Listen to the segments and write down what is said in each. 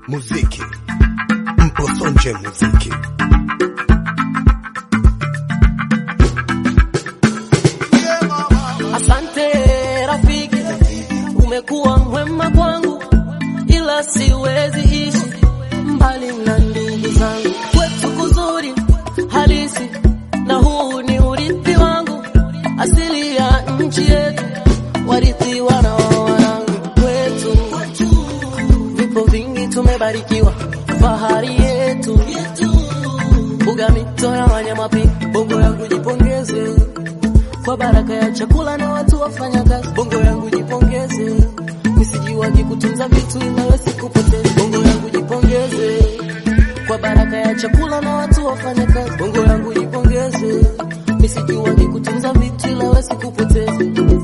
muziki mposonje muziki Asante rafiki, umekuwa mwema kwangu, ila siwezi ishi mbali na ndugu zangu. Kwetu kuzuri halisi, na huu ni urithi wangu, asili ya nchi yetu, warithi wana wa wanangu. Kwetu vipo vingi, tumebarikiwa, fahari yetu, mbuga, mito ya wanyama pia. Bongo yangu jipongeze kwa baraka ya chakula na watu wafanya kazi. Bongo yangu jipongeze, misijiwagi kutunza vitu inawe sikupoteza. Bongo yangu jipongeze, kwa baraka ya chakula na watu wafanya kazi. Bongo yangu jipongeze, misijiwagi kutunza vitu ilawe sikupoteza.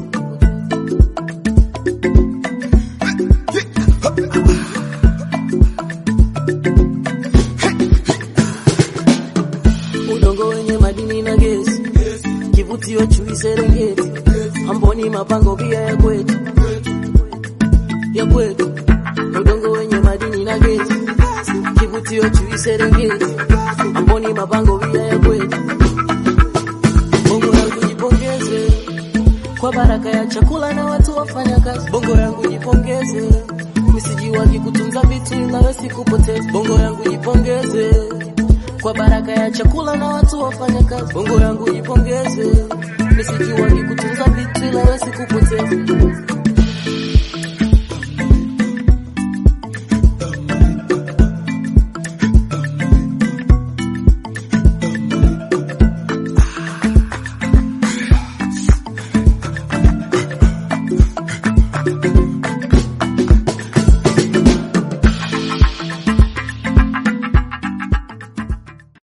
udongo wenye madini na gesi, kivutio chui Serengeti, Amboni mapango pia ya kwetu ya kwetu, udongo wenye madini na gesi, kivutio chui Serengeti, Amboni mapango pia ya kwetu. Bongo yangu jipongeze kwa baraka ya chakula na watu wafanya kazi. Bongo yangu jipongeze, misijiwagi kutunza vitu inawe sikupoteza. Bongo yangu jipongeze kwa baraka ya chakula na watu wafanya kazi. Bongo yangu jipongeze, misijiwagi kutunza vitu inawe sikupoteza.